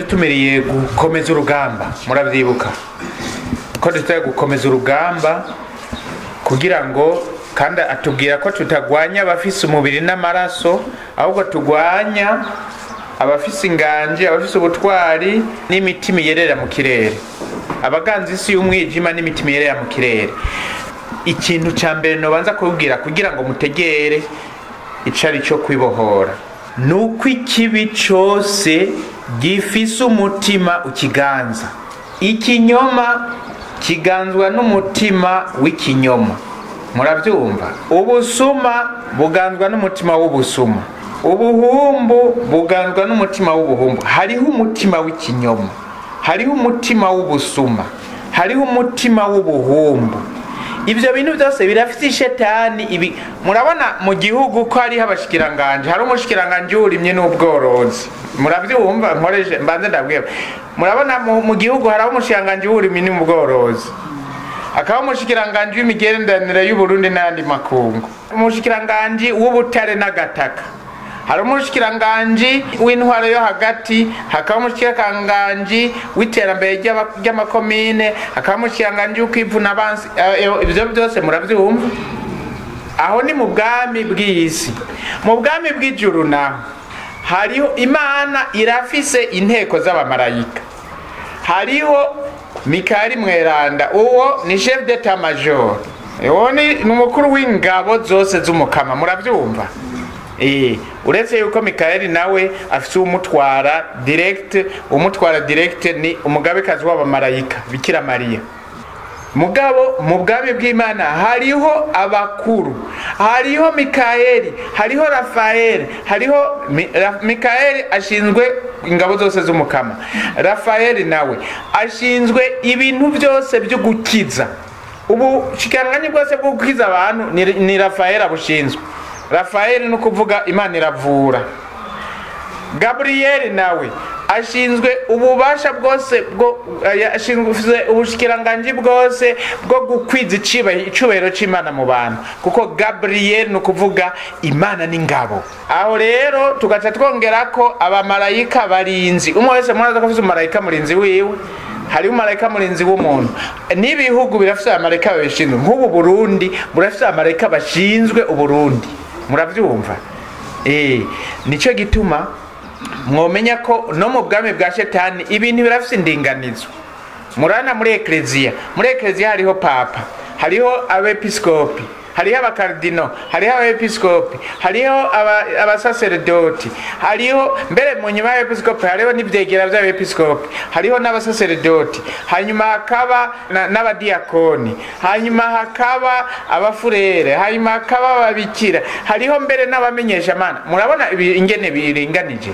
yadutumiriye gukomeza urugamba murabyibuka ko dutari gukomeza urugamba kugira ngo kandi atubwira ko tutagwanya abafise umubiri n'amaraso ahubwo tugwanya abafise inganji abafise ubutwari n'imitima yerera mu kirere abaganza isi y'umwijima n'imitima yerera mu kirere ikintu cya mbere nobanza kubwira kugira ngo mutegere icari cyo kwibohora ni uko ikibi cyose gifise umutima ukiganza ikinyoma kiganzwa n'umutima w'ikinyoma murabyumva ubusuma buganzwa n'umutima w'ubusuma ubuhumbu buganzwa n'umutima w'ubuhumbu hariho umutima w'ikinyoma hariho umutima w'ubusuma hariho umutima w'ubuhumbu ibyo bintu byose birafite ishetani ibi murabona mu gihugu ko hariho abashikiranganje hari umushikiranganje w'uburimyi n'ubworozi murabyumva nkoreshe mbanze ndabwira murabona mu gihugu hari umushikiranganje w'uburimyi n'ubworozi akaba umushikiranganje w'imigenderanire y'uburundi n'ayandi makungu umushikiranganje w'ubutare n'agataka hari umushikiranganji w'intwaro yo hagati hakaba umushikiranganji w'iterambere ry'amakomine hakaba umushikiranganji w'ukwivuna abansi ibyo byose murabyumva aho ni mu bwami bw'isi mu bwami bw'ijuru naho hariho imana irafise inteko z'abamarayika hariho mikari mweranda uwo ni chef d'etat major uwo ni umukuru w'ingabo zose z'umukama murabyumva uretse yuko mikayeli nawe afite umutwara direct umutwara direct ni umugabekazi w'abamarayika bikira mariya mugabo mu bwami bw'imana hariho abakuru hariho mikayeli hariho rafayeli hariho mikayeli ashinzwe ingabo zose z'umukama rafayeli nawe ashinzwe ibintu byose byo gukiza ubu shikiranganyi bwose bwo gukiza abantu ni rafayeli abushinzwe rafayeli ni ukuvuga imana iravura gaburiyeli nawe ashinzwe ububasha bwose bwo ashinzwe ubushikiranganji bwose bwo gukwiza icubahiro c'imana mu bantu kuko gaburiyeli ni ukuvuga imana n'ingabo aho rero tugaca twongera ko abamarayika barinzi umwe wese muraza ko afise umumarayika murinzi wiwe hariho umumarayika murinzi w'umuntu n'ibihugu birafise abamarayika babishinzwe nk'ubu burundi burafise abamarayika bashinzwe uburundi murabyumva eh nicyo gituma mwomenya ko no mu bwami bwa shetani ibintu birafite indinganizo murana muri ekleziya muri ekleziya hariho papa hariho abepiskopi hariho abakardino hariho abepiskopi hariho abasaseredoti hariho mbere mu nyuma y'abepiskopi hariho n'ibyegera by'abepiskopi hariho n'abasaseredoti hanyuma hakaba n'abadiyakoni hanyuma hakaba abafurere hanyuma hakaba ababikira hariho mbere n'abamenyeshamana murabona ingene biringanije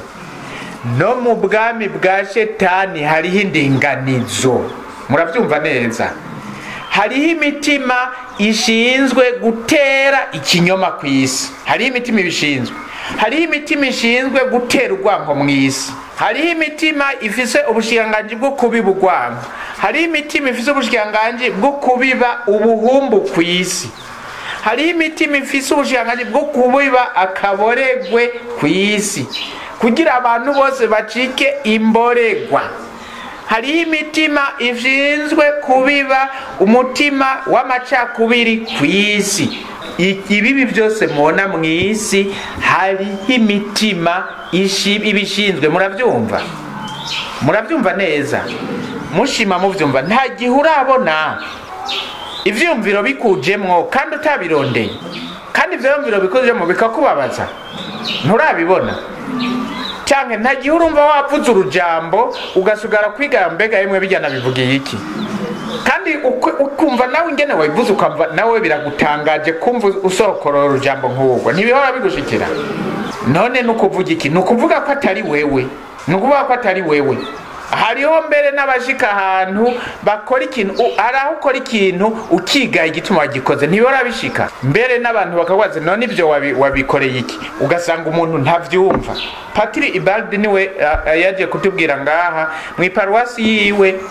no mu bwami bwa shetani hariho indinganizo murabyumva neza hariho imitima ishinzwe gutera ikinyoma ku isi hariho imitima ibishinzwe hariho imitima ishinzwe gutera urwango mu isi hariho imitima ifise ubushikiranganji bwo kubiba urwango hariho imitima ifise ubushikiranganji bwo kubiba ubuhumbu ku isi hariho imitima ifise ubushikiranganji bwo kubiba akaboregwe ku isi kugira abantu bose bacike imboregwa hariho imitima ishinzwe kubiba umutima w'amacakubiri ku isi ibibi byose mubona mu isi hariho imitima ibishinzwe murabyumva murabyumva neza mushima mubyumva nta gihe urabona ibyiyumviro bikujemwo kandi utabirondeye kandi ibyo byumviro bikujemo bikakubabaza nturabibona cyangwa nta gihe urumva wavuze urujambo ugasigara kwiga mbega yemwe bijyana bivugiye iki kandi ukumva nawe ingene wabivuze ukumva nawe biragutangaje kumva usokorora urujambo nk'urwo ntibihora bigushikira none ni ukuvuga iki ni ukuvuga ko atari wewe ni ukuvuga ko atari wewe hariho mbere n'abashika ahantu bakora ikintu hari aho ukora ikintu ukiga igituma wagikoze ntibihora bishika mbere n'abantu bakabaza none ibyo wabikoreye iki ugasanga umuntu ntabyumva patiri ibaldi niwe yagiye kutubwira ngaha mu iparuwasi yiwe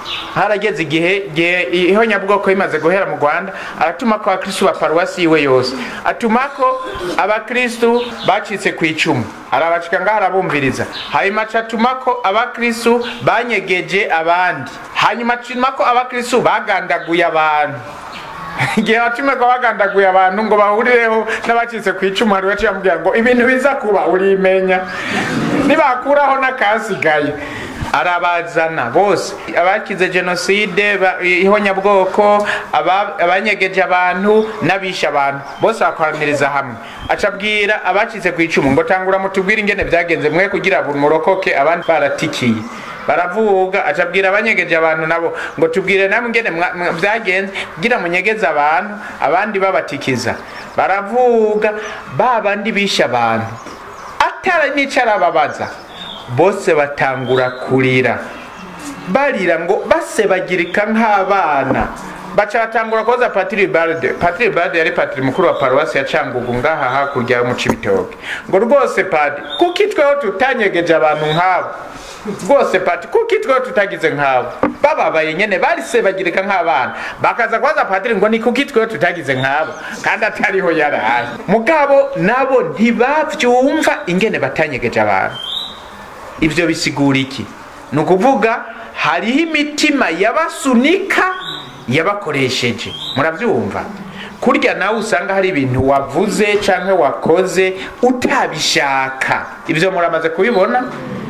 harageze igihe igihe ihonyabwoko imaze guhera mu rwanda aratuma ko abakristu ba paruwasi yiwe yose atuma ko abakristu bacitse ku icumu arabacika ngaho arabumviriza hanyuma acatuma ko abakristu banyegeje abandi hanyuma atuma ko abakristu bagandaguye abantu igihe watumye ko bagandaguye abantu ngo bahurireho n'abacitse ku icumu hari uwaciye amubwira ngo ibintu biza kuba urimenya nibakuraho n'akasigaye arabazana bose abakize jenoside ba- ihonyabwoko aba- abanyegeje abantu n'abishe abantu bose bakoraniriza hamwe acabwira abacitse ku icumu ngo tangura mutubwire ingene byagenze mwe kugira buri murokoke abandi baratikiye baravuga acabwira abanyegeje abantu nabo ngo tubwire namwe ingene mwa- mwa- byagenze kugira munyegeze abantu abandi babatikiza baravuga ba bandi bishe abantu atara n'icyo arababaza bose batangura kurira barira ngo basebagirika nk'abana baca batangura koza patiri barde patiri barde yari patiri mukuru wa paruwasi ya cangugu ngaha hakurya yo mu cibitoke ngo rwose padi kuki tweho tutanyegeje abantu nk'abo rwose pati kuki tweho tutagize nk'abo bababaye nyene barisebagirika nk'abana bakaza kubaza patiri ngo ni kuki tweho tutagize nk'abo kandi atariho yaraye mugabo nabo ntibavyumva ingene batanyegeje abantu ibyo bisigura iki ni ukuvuga hariho imitima yabasunika yabakoresheje murabyumva kurya nawe usanga hari ibintu wavuze cyangwa wakoze utabishaka ibyo muramaze kubibona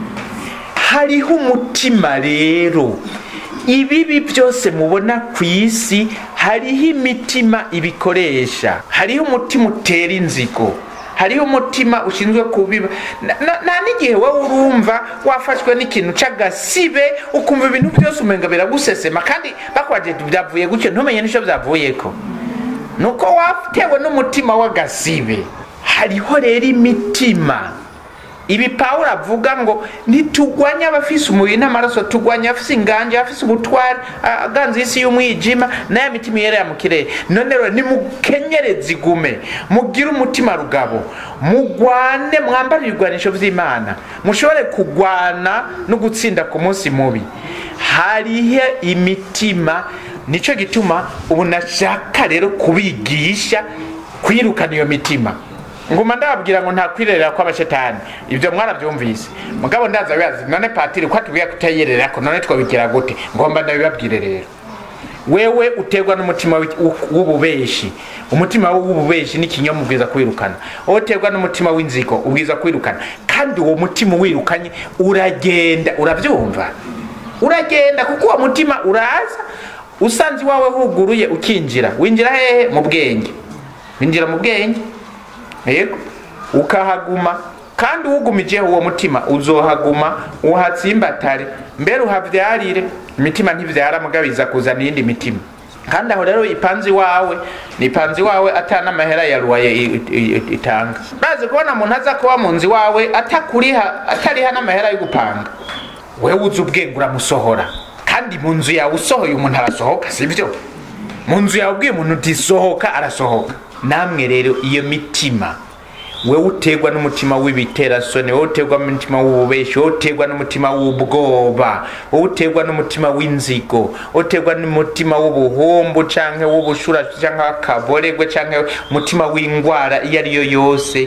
hariho umutima rero ibibi byose mubona ku isi hariho imitima ibikoresha hariho umutima utera inzigo hariho umutima ushinzwe kubiba Na- na- nta n'igihe wowe urumva wafashwe n'ikintu c'agasibe ukumva ibintu byose umenga biragusesema kandi bakwaje byavuye gutyo ntumenye n'icyo byavuyeko nuko watewe n'umutima w'agasibe hariho rero imitima ibi pawulo avuga ngo ntitugwanye abafise umubiri n'amaraso tugwanye abafise inganje abafise ubutware a- aganza isi y'umwijima n'aya mitima yerera mu kirere none rero nimukenyereze igume mugire umutima rugabo mugwane mwambare ibigwanisho vy'imana mushobore kugwana no gutsinda ku munsi mubi hariho imitima nico gituma ubu nashaka rero kubigisha kwirukana iyo mitima nguma ndababwira ngo nta kwirerera kw'abashetani ibyo mwarabyumvise mugabo ndaza bibazi none patiri ko atubwira kutayerera ko none twabigira gute ngomba ndabibabwire rero wewe uterwa n'umutima w'i- w'u- w'ububeshi umutima w'ububeshi n'ikinyoma ubwiza kwirukana wowe uterwa n'umutima w'inzigo ubwiza kwirukana kandi uwo mutima uwirukanye uragenda urabyumva uragenda kuko uwo mutima uraza usanze iwawe huguruye ukinjira winjira hehe mu bwenge winjira mu bwenge yego ukahaguma kandi uwugumijeho uwo mutima uzohaguma uhatsimbatare mbere uhavyarire imitima ntivyara mugabiza kuzana iyindi mitima kandi aho rero ipanzi wawe ni ipanzi wawe ata n'amahera ya ruwaye i- i- i- itanga bazi kubona umuntu aza kuba mu nzu iwawe atakuriha atariha n'amahera yo gupanga wewe uzi ubwenge uramusohora kandi mu nzu yawe usohoye umuntu arasohoka sibyo mu nzu yawe ubwiye umuntu utisohoka arasohoka namwe rero iyo mitima wewe uterwa n'umutima w'ibiterasoni wowe uterwa n'umutima w'ububeshi wowe uterwa n'umutima w'ubwoba wowe uterwa n'umutima w'inzigo wowe uterwa n'umutima w'ubuhumbu canke w'ubushura canke w'akaboregwe canke umutima w'ingwara iyo ari yo yose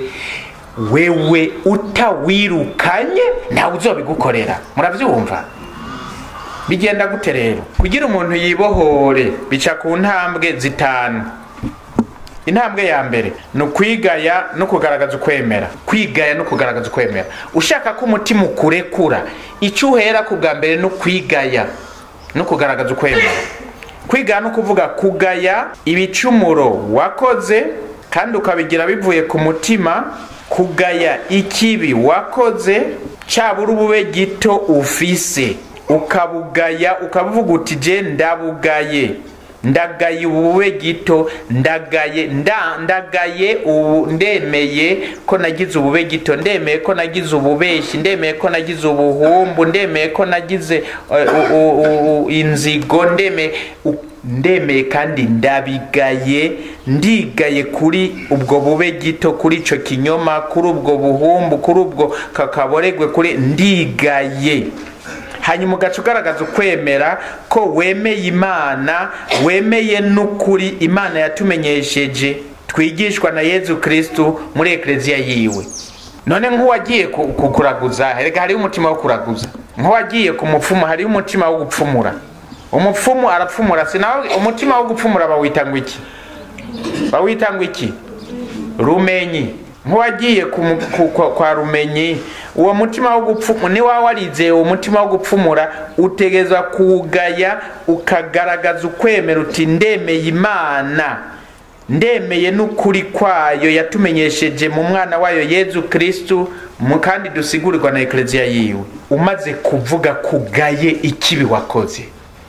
wewe utawirukanye ntawe uzobigukorera muravyumva bigenda gute rero kugira umuntu yibohore bica ku ntambwe zitanu intambwe ya mbere ni ukwigaya no kugaragaza ukwemera kwigaya no kugaragaza ukwemera ushaka ko umutima ukurekura icyo uhera ku bwa mbere ni ukwigaya no kugaragaza ukwemera kwigaya no kuvuga kugaya ibicumuro wakoze kandi ukabigira bivuye ku mutima kugaya ikibi wakoze cyabura ubube gito ufise ukabugaya ukavuga uti je ndabugaye ndagaye ubube gito ndagaye nda ndagaye ubu ndemeye ko nagize ubube gito ndemeye ko nagize ububeshi ndemeye ko nagize ubuhumbu ndemeye ko nagize eh, u- u- u- inzigo ndemeye u- ndemeye kandi ndabigaye ndigaye kuri ubwo bube gito kuri ico kinyoma kuri ubwo buhumbu kuri ubwo kakaboregwe kuri ndigaye hanyuma ugaca ugaragaza ukwemera ko wemeye imana wemeye n'ukuri imana yatumenyesheje twigishwa na yezu kristu muri ekleziya yiwe none nk'uwagiye ku- ku- kuraguza reka hariho umutima wo kuraguza nk'uwagiye ku mupfumu hariho umutima wo gupfumura umupfumu arapfumura sinawe umutima wo gupfumura bawita ngo iki bawita ngo iki rumenyi nk'uwagiye ku mu- ku- kwa- kwa rumenyi uwo mutima wo gupfumura ni waba warizeye uwo mutima wo gupfumura utegeza kuwugaya ukagaragaza ukwemera uti ndemeye imana ndemeye n'ukuri kwayo yatumenyesheje mu mwana wayo yezu kristu mu kandi dusigurirwa na ekleziya yiwe umaze kuvuga kugaye ikibi wakoze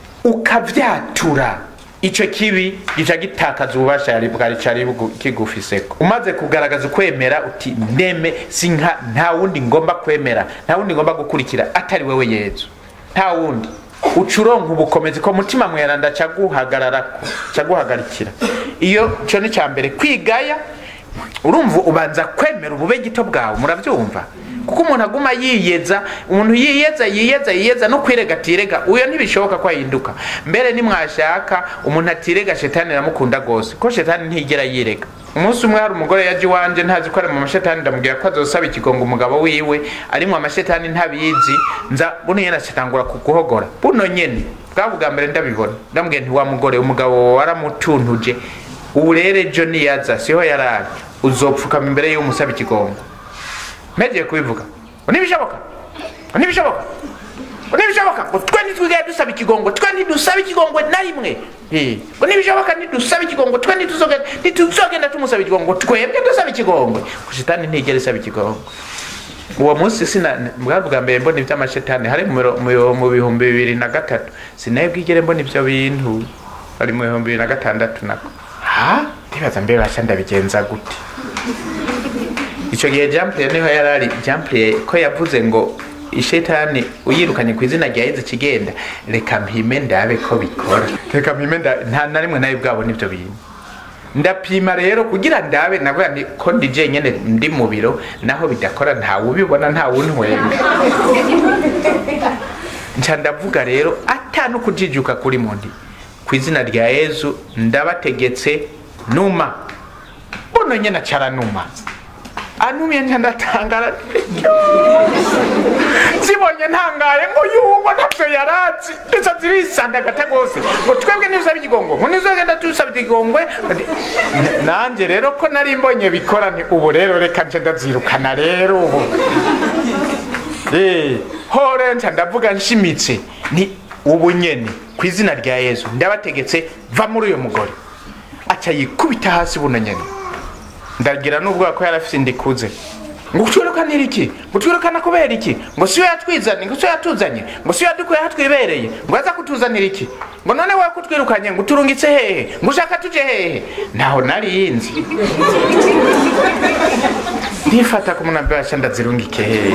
ukavyatura ico kibi gica gitakaza ububasha yari bwari cari bugu- kigufiseko umaze kugaragaza ukwemera uti ndeme sinka nta wundi ngomba kwemera nta wundi ngomba gukurikira atari wewe yezu nta wundi uca uronka ubukomezi ko mutima mweranda caguhagararako caguhagarikira iyo co ni ca mbere kwigaya urumva ubanza kwemera ubube gito bwawe murabyumva kuko umuntu aguma yiyeza umuntu yiyeza yiyeza yiyeza no kwirega atirega uyo ntibishoboka ko ahinduka mbere nimwashaka umuntu atirega shetani iramukunda rwose ko shetani ntigera yirega umunsi umwe hari umugore yaje iwanje ntazi ko ari mu mashetani ndamubwira ko azosaba ikigongo umugabo wiwe arimwo amashetani ntabizi nza buno nyene acatangura kuguhogora buno nyene bwa bwa mbere ndabibona ndamubwira nti wa mugore umugabo waramutuntuje ubu rero ejo niyaza siho yarari uzopfukama imbere y'uwo musaba ikigongo mpegeye kubivuga ngo ntibishoboka ngo ntibishoboka ngo ntibishoboka ngo twe ntitwigaye dusaba ikigongo twe ntidusaba ikigongo na rimwe Eh, ngo ntibishoboka ntidusaba ikigongo twe ntituzogenda ntituzogenda tumusaba ikigongo twebwe dusaba ikigongo shitani ntigera isaba ikigongo uwo munsi sina bwa bwa mbere mbona iby'amashetani hari mu miro- mu- mu bihumbi bibiri na gatatu sinaye bwigere mbona ibyo bintu ari mu bihumbi bibiri na gatandatu nako ha ndibaza mbere basha ndabigenza gute icyo gihe jampley niho yari ari jampley ko yavuze ngo ishetani uyirukanye ku izina rya yezu kigenda reka mpime ndabe ko bikora reka mpime nda- nta na rimwe nawe bwabona ibyo bintu ndapima rero kugira ndabe navuga nti ko ndi jenyene ndi mu biro naho bidakora ntawe ubibona ntawe untwenga nca ndavuga rero ata no kujijuka kuri mundi ku izina rya yezu ndabategetse numa buno nyene acara numa anumye nca ndatangara zibonye ntangaye ngo yuwo ntavyo yarazi ndetse zirisandagata rwose ngo twebwe nizaba ikigongo ngo nizogenda tusaba ikigongwe N- nanje rero ko nari mbonye bikora nti ubu rero reka nce ndazirukana rero ubu Eh, hore nca ndavuga nshimitse ni ubu nyene ku izina rya yesu ndabategetse va muri uyo mugore aca yikubita hasi buno nyene ndagira n'ubwoba ko yarafise indikuze ngo utwirukanira iki ngo utwirukana kubera iki ngo siyo yatwizanye ngo siyo yatuzanye ngo siyo yadukuye aho twibereye ngo aza kutuzanira iki ngo none wowe kutwirukanye ngo uturungitse hehe ngo ushaka tuje hehe ntaho narinzi ntifata ku muntu abasha ndazirungike hehe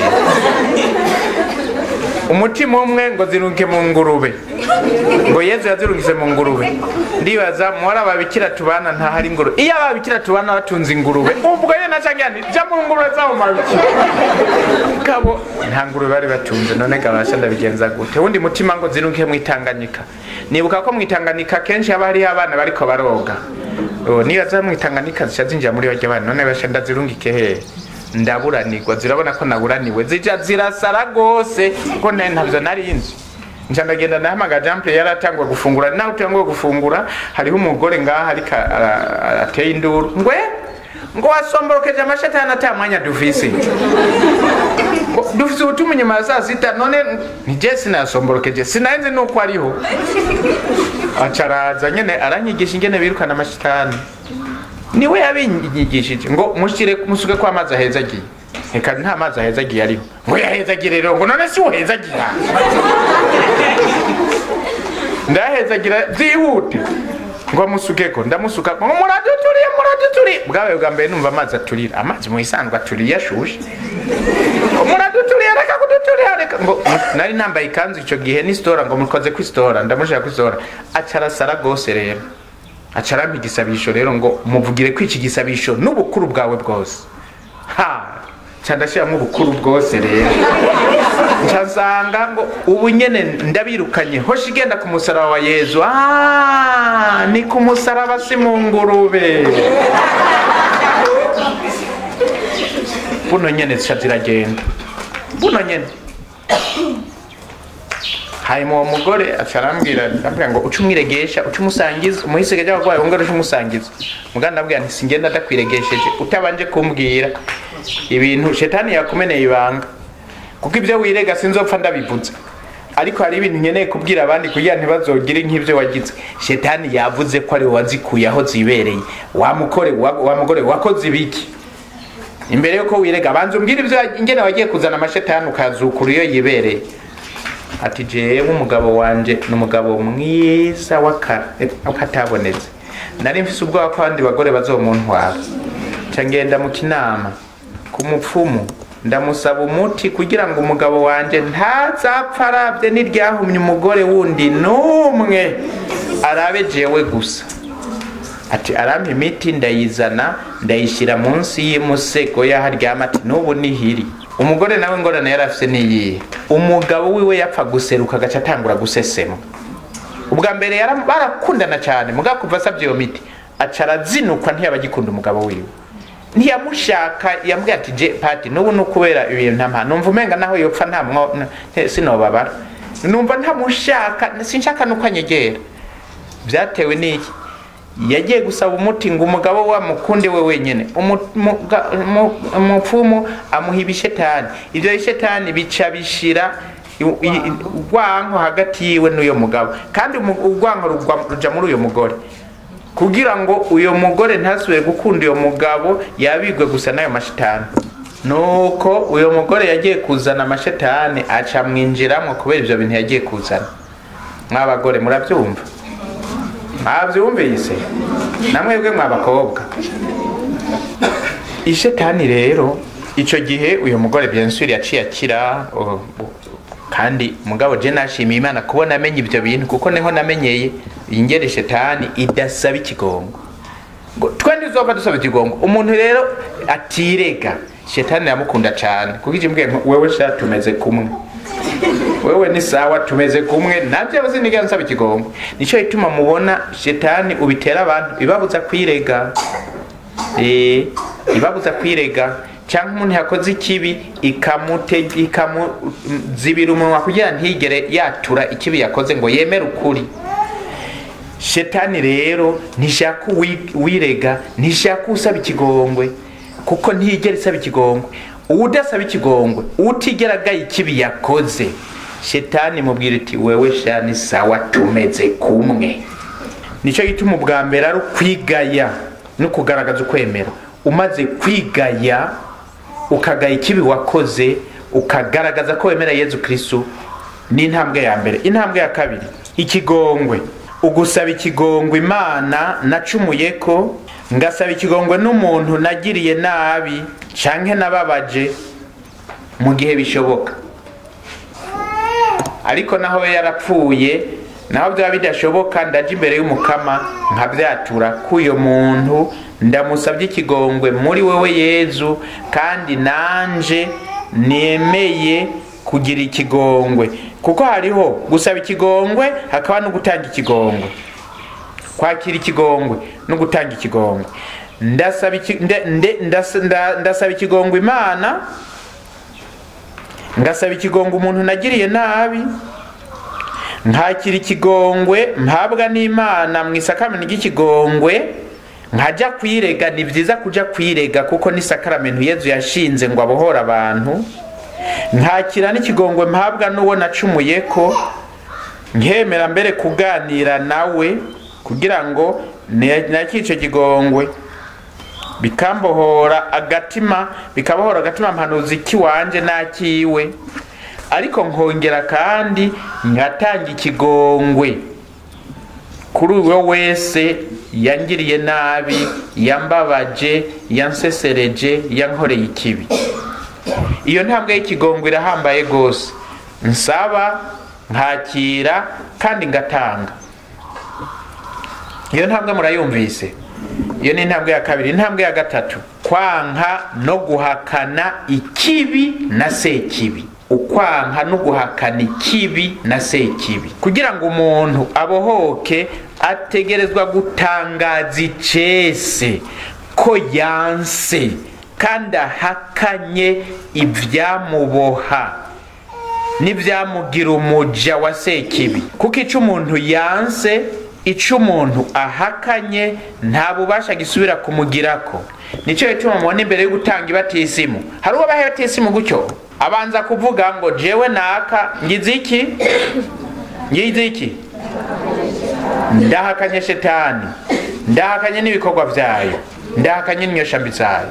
umutima umwe ngo zirunge mu ngurube ngo yezu yazirungise mu ngurube ndibaza muhora ababikira tubana ntahari ingurube iyo ababikira tubana batunze ingurube ubwo ye nacangira nti jya mu ngurube zabo mabikira kabo nta ngurube bari batunze none gabasha ndabigenza gute wundi mutima ngo zirunge mu itanganyika nibuka ko mu itanganyika kenshi haba hariho abana bariko baroga Oh, nibaza mu itanganyika zica zinjira muri barya bana none basha ndazirungike hehe ndaburanirwa zirabona ko naburaniwe zija zirasara rwose kuko ne ntavyo nari nzi nca ndagenda ndahamaga jample yaratangwa gufungura naho utanguye gufungura hariho umugore ngaha ariko ara- ara- ateye induru ngwe ngo wasomborokeje amashetani ata mwanya dufise Ngo dufise ubutumwa inyuma ya saa sita none nije sinayasomborokeje sinari nzi nuko ariho acaraza nyene aranyigisha ingene birukana amashetani niwe yabinyigishije ngo mushyire musuke ko amazi ahezagiye reka nta mazi ahezagiye ariho ngo yahezagiye rero ngo none si uhezagira ndahezagira byihute ngo musukeko ndamusuka ngo muraduturiye muraduturiye bwawe bwa mbere numva amazi aturira amazi mu isanzwe aturiye ashushe muraduturiye reka kuduturira reka ngo nari nambaye ikanzu icyo gihe ni sitora ngo mukoze ku isitora ndamushaka ku isitora acarasara rwose rero acarampa igisabisho rero ngo muvugire ko iki gisabisho n'ubukuru bwawe bwose ha ca ndashyiramo ubukuru bwose rero nsanga ngo ubu nyene ndabirukanye hoshi igenda ku musaraba wa yezu ah, ni ku musaraba si mu ngurube buno nyene zica ziragenda buno nyene hanyuma uwo mugore aca arambwira arambwira ngo uce umwiregesha uce umusangiza umuhisige ry'abarwayi wongere uce umusangiza muganda ndabwira nti singenda ndakwiregesheje utabanje kumbwira ibintu shetani yakumeneye ibanga kuko ibyo wirega sinzopfa ndabivuze ariko hari ibintu nkeneye kubwira abandi kugira ntibazogire nk'ibyo wagize shetani yavuze ko ari wowe wazikuye aho zibereye wa mugore wa wa mugore wakoze ibiki imbere yuko wirega banza umbwire ibyo ingene wagiye kuzana amashetani ukazukura iyo yibereye ati jewe umugabo wanje ni umugabo mwiza w'akatabonetse nari mfise ubwoba ko abandi bagore bazomuntwara nca ngenda mu kinama ku mupfumu ndamusaba umuti kugira ngo umugabo wanje ntazapfa arabye n'iryahumye umugore wundi n'umwe arabe jewe gusa ati arampa imiti ndayizana ndayishyira munsi y'umusego y'aho aryama ati n'ubu nihiri umugore nawe ngorane yari afite niyihe umugabo wiwe yapfa guseruka agaca atangura gusesema ubwa mbere yara- barakundana cyane mugabo kuva asabye iyo miti aca arazinukwa ntiyaba agikunda umugabo wiwe ntiyamushaka yambwiye ati je pati n'ubu ni ukubera ibintu ntampa numva umenga naho yopfa nta mwo n- sinobabara numva ntamushaka sinshaka nuko anyegera byatewe n'iki yagiye gusaba umuti ngo umugabo we amukunde we wenyine Umu- muga- mu- umupfumu amuha ibishetani ibyo bishetani bica bishira i- i- urwanko hagati yiwe n'uyo mugabo kandi umu- urwanko rugwa- ruja muri uyo mugore kugira ngo uyo mugore ntasubire gukunda uyo mugabo yabigwe gusa n'ayo mashetani nuko uyo mugore yagiye kuzana amashetani aca mwinjiramo kubera ibyo bintu yagiye kuzana mw'abagore murabyumva mwabyumvise namwebwe mw'abakobwa ishetani rero icyo gihe uyu mugore byensuri yaciye akira uh, kandi mugabo je nashimiye imana kubona amenye ibyo bintu kuko niho namenyeye ingere shetani idasaba ikigongo ngo twe ntizopfa dusaba ikigongo umuntu rero atirega shetani yamukunda cyane kuko ije mbwiye ngo wewe sha tumeze kumwe wewe ni sawa tumeze kumwe nabyo siniga nsaba ikigongo nicyo gituma mubona shetani ubitera abantu ibabuza kwirega eh ibabuza kwirega cyangwa umuntu yakoze ikibi ikamute ikamuzibira umunwa kugira ntigere yatura ikibi yakoze ngo yemere ukuri shetani rero ntishaka uwi- uwirega ntishaka usaba ikigongwe kuko ntigera isaba ikigongwe uwudasaba ikigongwe utigera agaye ikibi yakoze shetani mubwira iti wewe shani sawa tumeze kumwe nicyo gituma ubwa mbere ari ukwigaya no kugaragaza ukwemera umaze kwigaya ukagaya ikibi wakoze ukagaragaza ko wemera yezu kristu ni intambwe ya mbere intambwe ya kabiri ikigongwe ugusaba ikigongwe imana nacumuye ko ngasaba ikigongwe n'umuntu nagiriye nabi canke nababaje mu gihe bishoboka ariko naho we yarapfuye naho byaba bidashoboka ndaja imbere y'umukama nkabyatura k'uyo muntu ndamusabye ikigongwe muri wewe yezu kandi nanje nemeye kugira ikigongwe kuko hariho gusaba ikigongwe hakaba no gutanga ikigongwe kwakira ikigongwe no gutanga ikigongwe ndasaba iki- nde- nde- ndas- nda- ndasaba ikigongwe imana ngasaba ikigongwe umuntu nagiriye nabi nkakira ikigongwe mpabwa n'imana mu isakamento ry'ikigongwe nkajya kwirega ni byiza kujya kwirega kuko ni sakaramento yezu yashinze ngo abohore abantu nkakira n'ikigongwe mpabwa n'uwo nacumuye ko nkemera mbere kuganira nawe kugira ngo nakire icyo kigongwe bikambohora agatima bikabohora agatima mpanuzi k'iwanje n'akiwe ariko nkongera kandi nkatanga ikigongwe kuri uwo wese yangiriye nabi yambabaje yansesereje yankoreye ikibi iyo ntambwe y'ikigongwe irahambaye rwose nsaba nkakira kandi ngatanga iyo ntambwe murayumvise iyo ni intambwe ya kabiri intambwe ya gatatu kwanka no guhakana ikibi na sekibi ukwanka no guhakana ikibi na sekibi kugira ngo umuntu abohoke ategerezwa gutangaza icese ko yanse kandi ahakanye ibyamuboha n'ibyamugira umuja wa sekibi kuko icyo umuntu yanse icyo umuntu ahakanye nta bubasha gisubira kumugirako nicyo gituma mubona imbere yo gutanga ibatisimu hari uwo baha ibatisimu gutyo abanza kuvuga ngo jewe naka ngize iki ngize iki ndahakanye shetani ndahakanye n'ibikorwa byayo ndahakanye n'inyoshambi zayo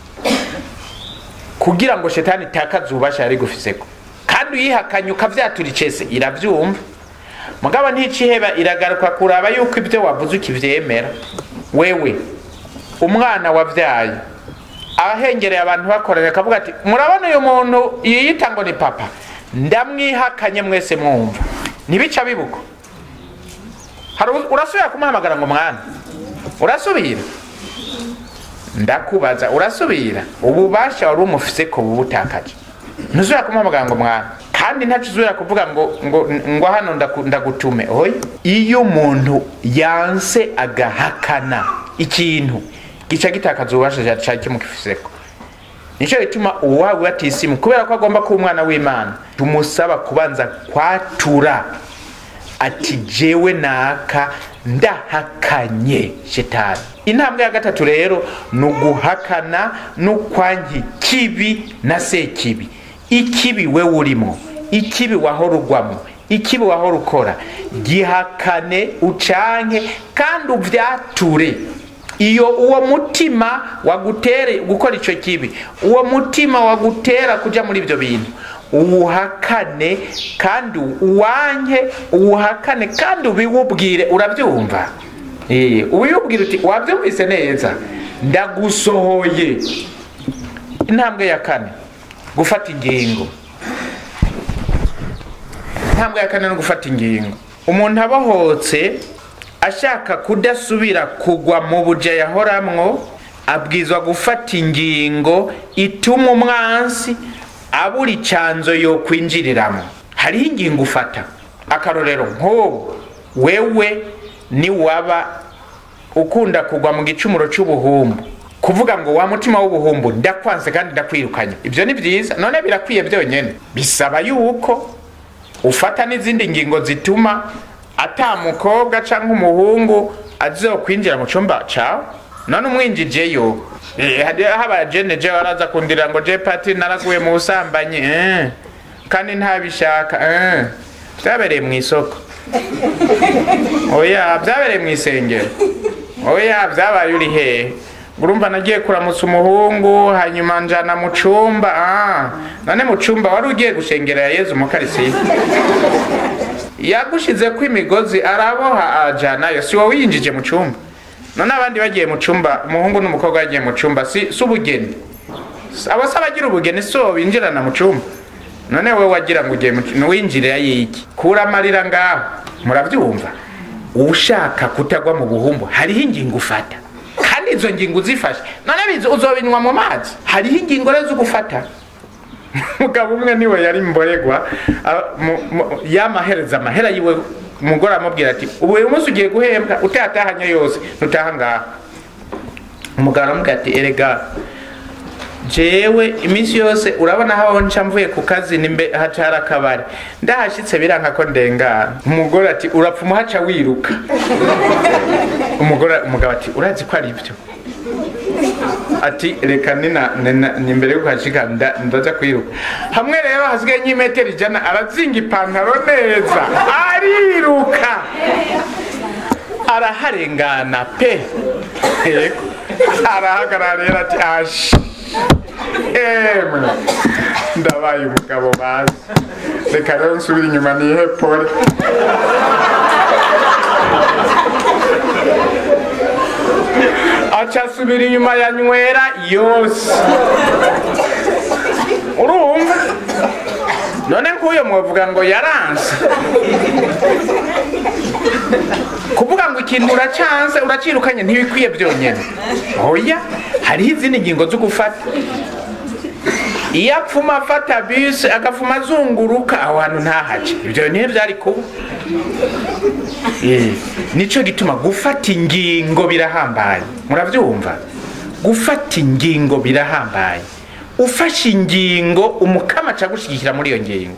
kugira ngo shetani itakaze ububasha yari gufiseko kandi uyihakanye ukavyatura icese iravyumva mugabo nticiheba iragaruka kuraba yuko ibyo wavuze ukivyemera wewe umwana wavyaye ahengereye abantu bakorera akavuga ati murabona uyu muntu yiyita ngo ni papa ndamwihakanye mwese mwumva ntibica bibuko hari urasubira kumuhamagara ngo mwana urasubira ndakubaza urasubira ububasha wari umufise ko bubutakaje ntuzubira kumuhamagara ngo mwana kandi ntacyo uzubira kuvuga ngo ngo ngo hano ndagutume oya iyo umuntu yanse agahakana ikintu gica gitakaza ububasha cyari kimukifiseko nicyo gituma uwawe atisimu kubera ko agomba kuba umwana w'imana tumusaba kubanza kwatura ati jewe naka ndahakanye shetani intambwe ya gatatu rero ni uguhakana n'ukwanki kibi na sekibi ikibi we urimo ikibi wahora ugwamo ikibi wahora ukora gihakane ucanke kandi uvyature iyo uwo mutima wagutere gukora icyo kibi uwo mutima wagutera kuja muri ibyo bintu uwuhakane kandi uwanke uwuhakane kandi ubiwubwire urabyumva ubiwubwire uti wabyumvise neza ndagusohoye intambwe ya kane gufata ingingo intambwe ya kane no gufata ingingo umuntu abohotse ashaka kudasubira kugwa mu buja yahoramwo abwizwa gufata ingingo ituma umwansi abura icanzo yo kwinjiriramo hariho ingingo ufata akarorero nk'ubu wewe niwaba ukunda kugwa mu gicumuro cy'ubuhumbu kuvuga ngo wa mutima w'ubuhumbu ndakwanze kandi ndakwirukanye ibyo ni byiza none birakwiye byonyine bisaba yuko ufata n'izindi ngingo zituma ata mukobwa cyangwa umuhungu azokwinjira mu cyumba cyawe none umwinjijeyo haba jene je waraza kundira ngo je pati naraguye mu busambanyi kandi ntabishaka byabereye mu isoko oya byabereye mu isengero oya byabaye uri hehe urumva nagiye kuramutsa umuhungu hanyuma njana mu cumba none mu cumba wari ugiye gushengera ya yezu mukarisiye yagushize ko imigozi araboha ajanayo si wowe winjije mu cumba none abandi bagiye mu cumba umuhungu n'umukobwa bagiye mu cumba si ubugeni abo se abagira ubugeni si wowe binjirana mu cumba none wowe wagira ngo ugiye winjire yiki kura amarira ngaho murabyumva ushaka kutagwa mu buhumbu hariho ingingo ufata kandi izo ngingo uzifashe none uzobinywa mu mazi hariho ingingo rero zo gufata umugabo umwe niwe yari mboregwa yamahereza amahera yiwe umugore amubwira ati ubu uyu munsi ugiye guhembwa utatahanye yose ntutaha ngaha umugabo aramubwira ati erega jewe iminsi yose urabona aho nca mvuye ku kazi hacara akabari ndahashyitse biranka ko ndengana umugore ati urapfa umuhaca wiruka umugore umugabo ati urazi ko ari ibyo ati reka ni imbere y'uko hashika ndaza kwiruka hamwe rero hasigaye nk'imetero ijana arazinga ipantaro neza ariruka araharengana pe arahagarara rero ati ashi emwe ndabaye umugabo bazi reka rero nsubire inyuma nihe pole aca asubira inyuma ya nywera yose urumva none nk'uyo mwavuga ngo yaranse kuvuga ngo ikintu uracanze uracirukanye ntibikwiye byonyine oya hariho izindi ngingo zo gufata iyo apfuma afata bisi agafuma azunguruka aho hantu ntahace ibyo niyo byari kuba Eh, nico gituma gufata ingingo birahambaye murabyumva gufata ingingo birahambaye ufashe ingingo umukama aca gushyigikira muri iyo ngingo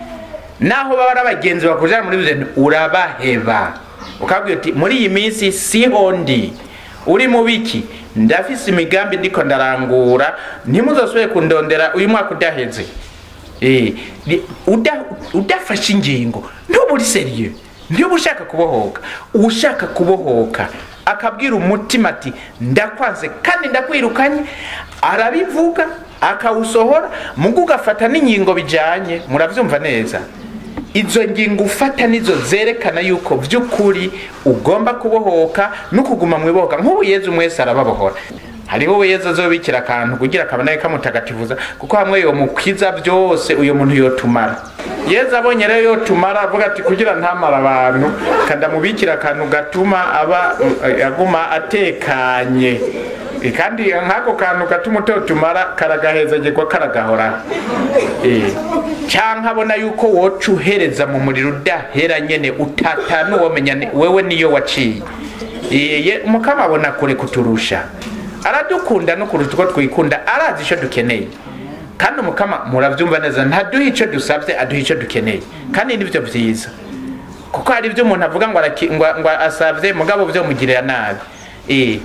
naho baba ari abagenzi bakujana muri byo urabaheba ukabwira uti muri iyi minsi siho ndi uri mu biki ndafise imigambi ndiko ndarangura ntimuzosubire kundondera uyu mwaka udaheze Eh, ni- uda- udafashe ingingo ntuba uri seriye ntuba ushaka kubohoka ushaka kubohoka akabwira umutima ati ndakwanze kandi ndakwirukanye arabivuga akawusohora mugo ugafata n'ingingo bijyanye murabyumva neza izo ngingo ufata nizo zerekana yuko by'ukuri ugomba kubohoka no kuguma mu ibohoka nk'ubu yezu mwese arababohora hariho we yezu azobikira akantu kugira akabona kamutagatifuza kuko hamwe yo mukwiza byose uyu muntu yotumara yezu abonye rero yotumara avuga ati kugira ntamara abantu kandamubikira akantu gatuma aba aguma atekanye Eh, kandi nk'ako kantu gatuma utotumara karagahezagirwa karagahora Eh, canke abona yuko woca uhereza mu muriro udahera nyene utata n'uwomenya ni- wewe niyo waciye Eh, ye- umukama abona kure kuturusha aradukunda no kuruta uko twikunda arazi ico dukeneye kandi umukama muravyumva neza ntaduha ico dusavye aduha ico dukeneye kandi nivyo vyiza kuko hari ibyo umuntu avuga ngo araki- ngo ngo asavye mugabo vyo mugirira nabi Eh,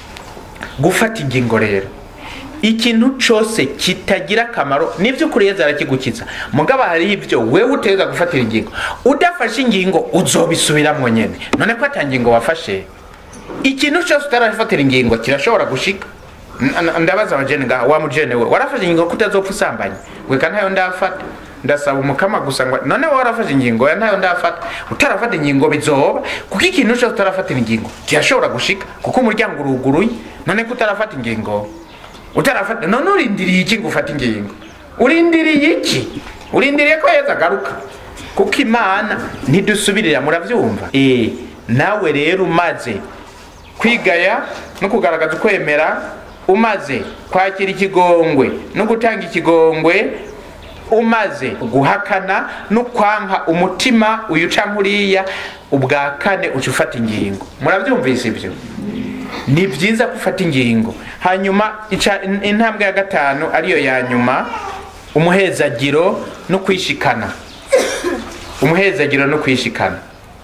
gufata ingingo rero ikintu cyose kitagira akamaro nibyo kuri yeza arakigukiza mugabo hari ibyo wewe utegeka gufatira ingingo udafashe ingingo uzobisubiramo nyene none ko ata ngingo wafashe ikintu cyose utarafatira ingingo kirashobora gushika N- n- ndabaza abajene ngaha wa mujene we warafashe ingingo ko utazopfa usambanye gweka ntayo ndafata ndasaba umukama gusa ngo none wowe warafashe ingingo ya ntayo ndafata utarafata ingingo bizoba kuko ikintu cyose utarafatira ingingo kirashobora gushika kuko umuryango uruguruye none ko utarafata ingingo utarafata none urindiriye iki ngo ufate ingingo urindiriye iki urindiriye ko yeza agaruka kuko imana ntidusubirira murabyumva eh nawe rero umaze kwigaya no kugaragaza ukwemera umaze kwakira ikigongwe no gutanga ikigongwe umaze guhakana no kwanka umutima uyu canke uriya ubwa kane uca ufata ingingo murabyumvise ibyo ni byiza gufata ingingo hanyuma ica- in- intambwe ya gatanu ariyo ya nyuma umuhezagiro no kwishikana umuhezagiro no kwishikana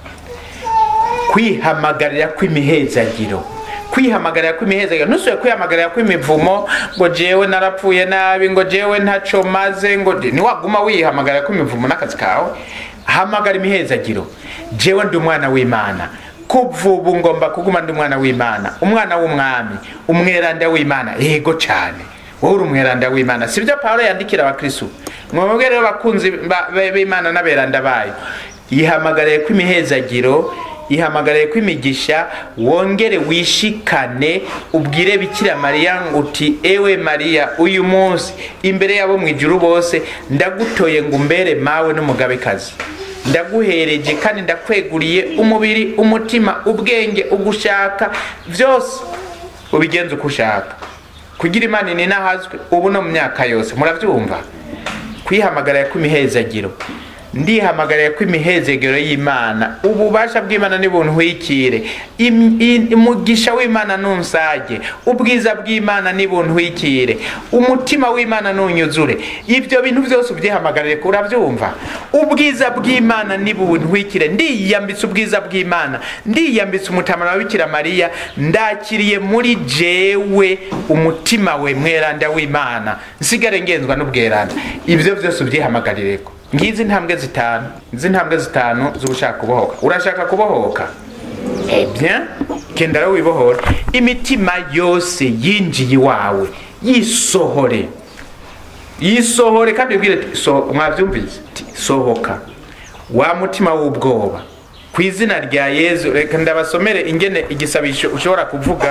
kwihamagarira kw'imihezagiro kwihamagarira kw'imihezagiro ntusubire kwihamagarira kw'imivumo ngo jewe narapfuye nabi ngo jewe ntaco maze ngo je- niwaguma wihamagarira kw'imivumo n'akazi kawe hamagara imihezagiro jewe ndi umwana w'imana kuva ubu ngomba kuguma ndi umwana w'imana umwana w'umwami umweranda w'imana yego cane wowe uri umweranda w'imana sibyo pawulo yandikira abakristu mwebwe rero bakunzi ba- ba- b'imana n'aberanda bayo yihamagariye ko imihezagiro yihamagariye ko imigisha wongere wishikane ubwire bikira mariya ngo uti ewe mariya uyu munsi imbere y'abo mu ijuru bose ndagutoye ngo umbere mawe n'umugabekazi ndaguhereje kandi ndakweguriye umubiri umutima ubwenge ugushaka byose ubigenza uko ushaka kugira imana ninahazwe ubu no mu myaka yose murabyumva kwihamagarira kw'imihezagiro ndihamagariye ko imihezagiro y'imana ububasha bw'imana nibuntwikire Im- i- umugisha w'imana nunsage ubwiza bw'imana nibuntwikire umutima w'imana nunyuzure ibyo bintu byose ubyihamagarire urabyumva ubwiza bw'imana nibuntwikire ndiyambitse ubwiza bw'imana ndiyambitse umutamana wa bikira mariya ndakiriye muri jewe umutima we mweranda w'imana nsigare ngenzwa n'ubweranda ibyo byose ubyihamagarire ko ngizi intambwe zitanu izi ntambwe zitanu z'ugushaka kubohoka urashaka kubohoka ebyen genda rero wibohora imitima yose yinjiye iwawe yisohore yisohore kandi ubwire ati so, mwabyumvise ati sohoka wa mutima w'ubwoba ku izina rya yezu reka ndabasomere ingene igisabisho ushobora kuvuga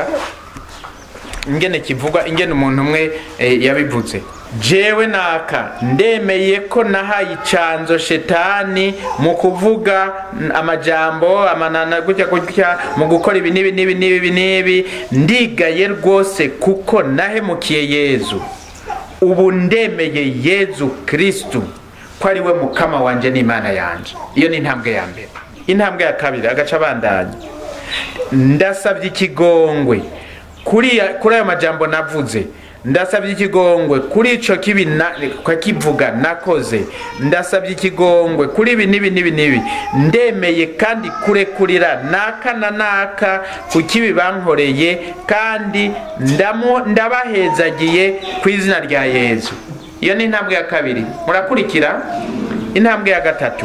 ingene kivugwa ingene umuntu umwe eh, yabivuze jewe naka ndemeye ko nahaye icanzo shetani mu kuvuga mm, amajambo amanana gutya gutya mu gukora ibi n'ibi n'ibi n'ibi n'ibi ndigaye rwose kuko nahemukiye yezu ubu ndemeye yezu kirisitu ko ari we mukama wanjye n'imana yanjye iyo ni intambwe ya mbere intambwe ya kabiri agaca abandanya ndasabye ikigongwe kuri kuri ayo majambo navuze ndasabye ikigongwe kuri icyo kibi kivuga nakoze ndasabye ikigongwe kuri ibi n'ibi n'ibi n'ibi ndemeye kandi kurekurira naka na naka ku kibi bankoreye kandi ndabahezagiye ku izina rya yezu iyo ni intambwe ya kabiri murakurikira intambwe ya gatatu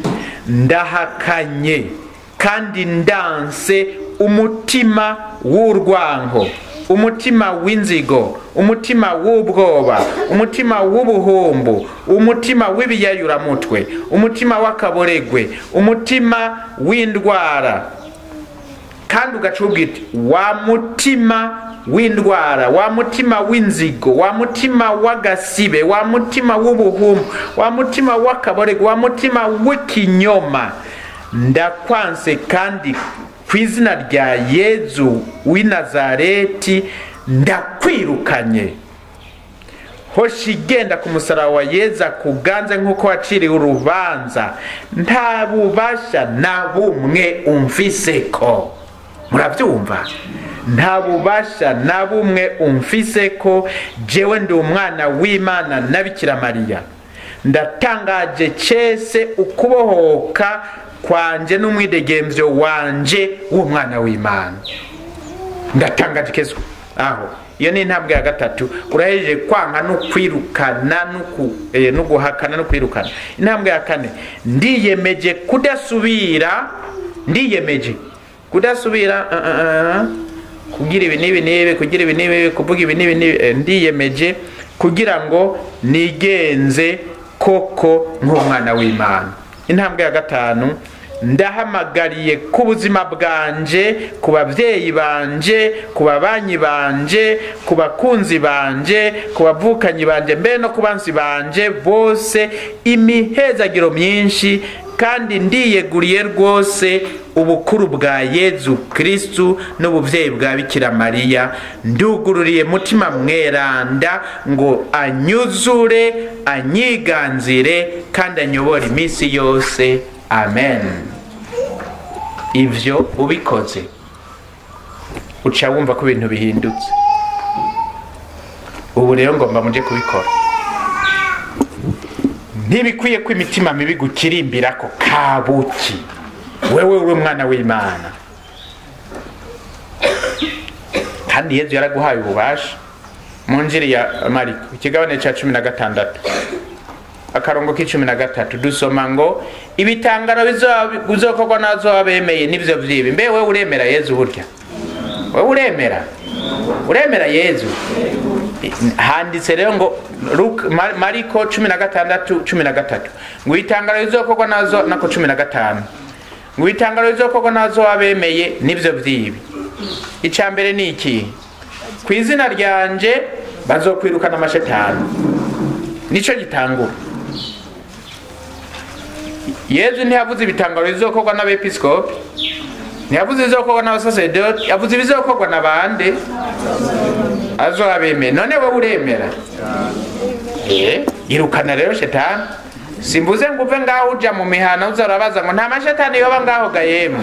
ndahakanye kandi ndanse umutima w'urwango umutima w'inzigo umutima w'ubwoba umutima w'ubuhumbu umutima w'ibiyayuramutwe umutima w'akaboregwe umutima w'indwara kandi ugaca ubwite wa mutima w'indwara wa mutima w'inzigo wa mutima w'agasibe wa mutima w'ubuhumbu wa mutima w'akaboregwe wa mutima w'ikinyoma ndakwanse kandi ku izina rya yezu w'i nazareti ndakwirukanye hoshi igenda ku musaraba wa yeza kuganze nk'uko waciriwe urubanza nta bubasha na bumwe umvise ko murabyumva nta bubasha na bumwe umvise ko jewe ndi umwana w'imana na bikira mariya ndatangaje cese ukubohoka kwanje n'umwidegemvyo wanje w'umwana w'imana ndatangaje kezo aho iyo ni intambwe ya gatatu urahejeje kwanga no kwirukana no guhakana no kwirukana intambwe ya kane ndiyemeje kudasubira ndiyemeje kudasubira kugira ibi n'ibi n'ibi kugira ibi n'ibi kuvuga ibi n'ibi n'ibi ndiyemeje kugira ngo nigenze koko nk'umwana w'imana intambwe ya gatanu ndahamagariye ku buzima bwanje ku babyeyi banje ku babanyi banje ku bakunzi banje ku bavukanyi banje mbere no ku bansi banje bose imihezagiro myinshi kandi ndiyeguriye rwose ubukuru bwa yezu kirisitu n'ububyeyi bwa bikira mariya ndugururiye mutima mweranda ngo anyuzure anyiganzire kandi anyobore iminsi yose amen ibyo ubikoze uca wumva ko ibintu bihindutse ubu rero ngomba mujye kubikora ntibikwiye ko imitima mibi gukirimbira ko kabuki wewe we mwana w'imana kandi yezu yaraguhaye ububasha mu njiri ya mariko ikigabane cya cumi na gatandatu akarongo k'icumi na gatatu dusoma ngo ibitangaro bizokorwa nazo abemeye nibyo byibi mbe wowe uremera yezu burya wowe uremera uremera yezu handitse rero ngo mariko cumi na gatandatu cumi na gatatu ngo ibitangaro bizokorwa nazo nako cumi na gatanu ngo ibitangaro bizokorwa nazo abemeye nibyo byibi icya mbere ni iki ku izina ryanje bazokwirukana amashetani nicyo gitangura yezu ntiyavuze ibitangaro bizokorwa n'abepiskopi ntiyavuze ibizokorwa n'abasasedoti yavuze ibizokorwa na bande azobemeye none wowe uremera irukana rero shetani simbuze ngo uve ngaho uja mu mihana uzarabaza ngo nta mashetani yoba ngaho ga yemwe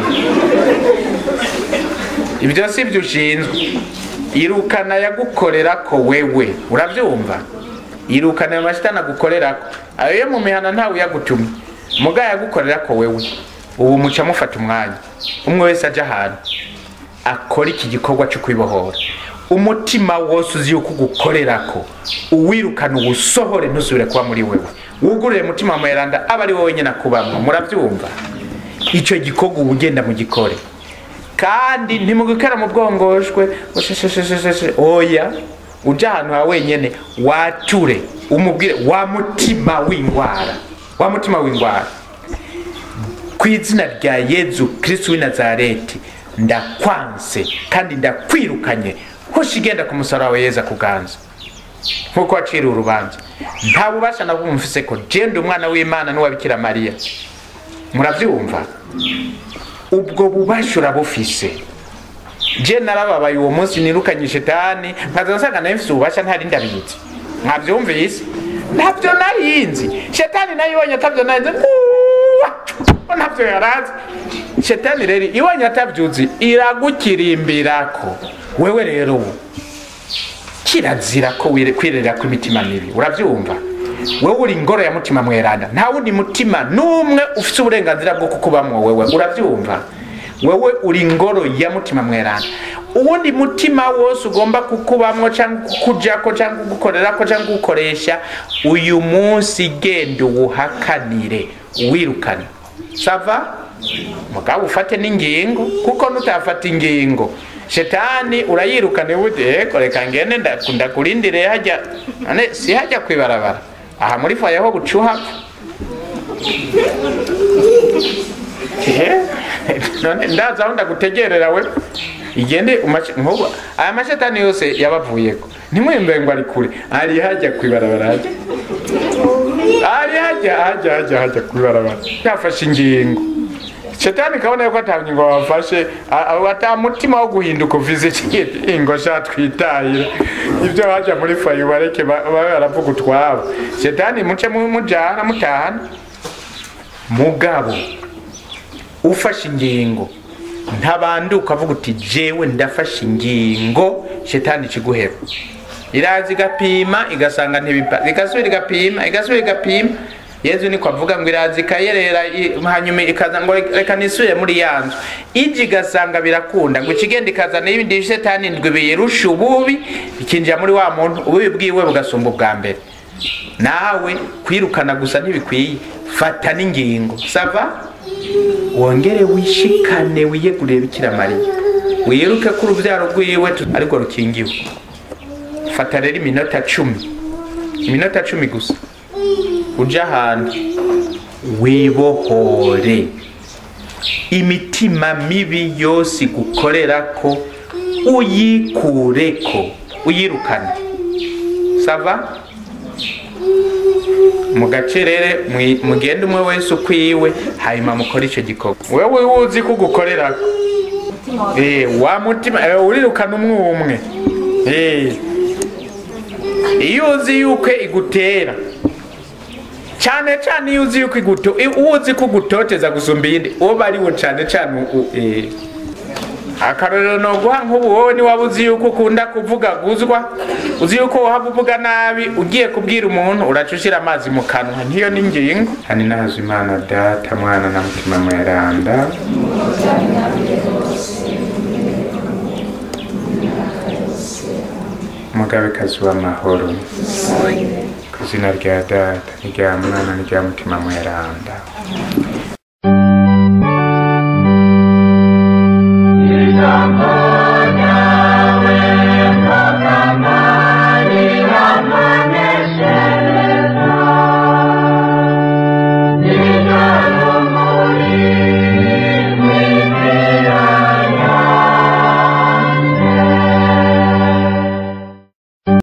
ibyo si byo ushinzwe irukana yagukorera ko wewe urabyumva irukana ayo mashetani agukorera ko ayo yo mu mihana ntawe uyagutumye muga yagukorera ko wewe ubu muca mufata umwanya umwe wese ajya ahantu akora iki gikorwa cyo kwibohora umutima wose uzi yuko ugukorera ko uwirukana uwusohore ntusubire kuba muri wewe wugurure umutima wa mweranda aba ari wowe nyine akubamwo murabyumva icyo gikorwa uba ugenda mu gikore kandi ntimugikora mu bwongoshwe oya ujya ahantu ha wenyine wature umubwire wa mutima w'indwara wa mutima w'indwara ku izina rya yezu kirisitu w'i nazareti ndakwanse kandi ndakwirukanye hoshi igenda ku musaraba wa yeza kuganza nk'uko waciriwe urubanza nta bubasha na bumwe mfise ko jenda umwana w'imana n'uwa bikira mariya murabyumva ubwo bubasha urabufise je narababaye uwo munsi nirukanye shetani nkaza nsanga nawe mfise ububasha ntari ndabizi mwabyumvise ntabyo narinzi shetani nayo ibonye atabyo narinzi nguwa ntabyo yarazi shetani rero ibonye atabyuzi iragukirimbirako wewe rero ubu kirazira ko wire- kwirera kw'imitima mibi urabyumva wewe uri ingoro ya mutima mweranda nta wundi mutima n'umwe ufite uburenganzira bwo kukubamwo wewe urabyumva wewe uri ingoro ya mutima mweranda uwundi mutima wose ugomba kukubamwo cyangwa kukujako cyangwa kugukorerako cyangwa kugukoresha uyu munsi genda uwuhakanire uwirukane sava mugabo ufate n'ingingo kuko nutafata ingingo shetani urayirukane bude eko reka ngende nda- ndakurindire hajya none si hajya kwibarabara aha muri faye ho gucuha none ndaza aho ndagutegerera we igende umashi- nkubu aya mashetani yose yabavuyeko ntimwembe ngo ari kure ari hajya kwibarabara hajya ari hajya hajya hajya hajya kwibarabara yafashe ingingo shetani kabona yuko ata ngingo wafashe ata mutima wo guhinduka uvize ingo sha twitahira ibyo haja muri fayi bareke ba- babe baravuga utwabo shetani muce mu- mujana mutahana mugabo ufashe ingingo ntabanduka avuga uti jewe ndafashe ingingo shetani ikiguheba iraza igapima igasanga ntibipa igasubira igapima igasubira igapima yezu niko avuga ngo iraza ikayerera i- hanyuma ikaza ngo reka nisubire muri ya nzu ije igasanga birakunda ngo ikigenda ikazana ibindi bishetani ndwi biyirusha ububi bikinjira muri wa muntu ububi bwiwe bugasumba ubwa mbere nawe kwirukana gusa ntibikwiye fata n'ingingo sava wongere wishikane wiyegurire bikira mariya wiruke ko urubyaro rwiwe tu- ariko rukingiwe fata rero iminota cumi iminota cumi gusa uje ahantu wibohore imitima mibi yose igukorera ko uyikureko uyirukane sava mu gacerere mwi- mugende umwe wese ukwiwe hanyuma mukore icyo gikorwa wewe wuzi ko ugukorera Eh, wa mutima eh, urirukana umwe umwe Eh. iyo uzi yuko igutera cyane cyane iyo uzi yuko iguto uwo uzi ko ugutoteza gusumba iyindi uwo bariwo cyane cyane u- u- eh. akarorero noguha nk'ubu wowe niwaba uzi yuko ukunda kuvuga guzwa uzi yuko wahava uvuga nabi ugiye kubwira umuntu uraca ushyira amazi mu kanwa nkiyo ni ingingo hani nazo imana data mwana na mutima mweranda umugabekazi w'amahoro ku izina rya data n'irya mwana n'irya mutima mweranda